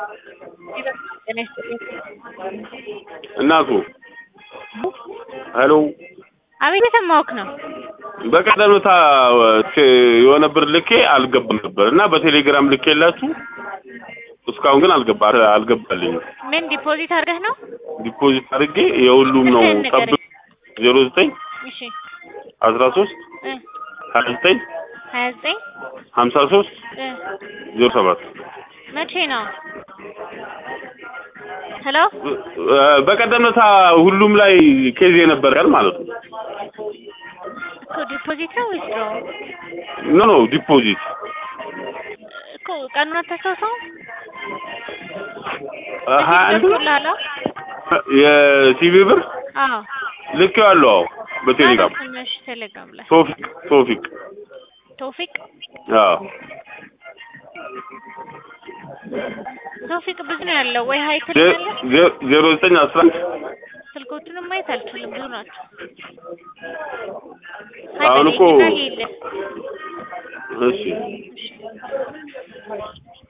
ጤና ይስጥልኝ። እናቱ ሄሎ አቤት የሰማሁህ ነው። በቀደም ዕለት የሆነ ብር ልኬ አልገባም ነበር እና በቴሌግራም ልኬላችሁ እስካሁን ግን አልገባ አልገባልኝም። ምን ዲፖዚት አድርገህ ነው? ዲፖዚት አድርጌ የሁሉም ነው ስልክህን ንገረኝ። ጠብቅ ዜሮ ዘጠኝ እሺ አስራ ሶስት እ ሀያ ዘጠኝ ሀያ ዘጠኝ ሀምሳ ሶስት እ ዜሮ ሰባት መቼ ነው? ሄሎ በቀደም ዕለት ሁሉም ላይ ኬዝ የነበር ቀን ማለት ነው። እኮ ዲፖዚት ነው ወይስ ድሮ? ኖ ኖ ዲፖዚት እኮ ቀኑን አታስታውሰውም? ሀያ አንድ ገብቶልሃል? የሲቪ ብር አዎ ልኬዋለሁ። አዎ በቴሌግራም ትንሽ ቴሌግራም ላይ ቶፊቅ ቶፊቅ ቶፊቅ አዎ ቶፊቅ ብዙ ነው ያለው ወይ ሀይ ዜ- ትልኛለህ? ዜ- ዜሮ ዘጠኝ አስራ አንድ ስልኮቹንም ማየት አልችልም፣ ብዙ ናቸው። አሁን እኮ- ሀይ በለኝና ሂድ። እሺ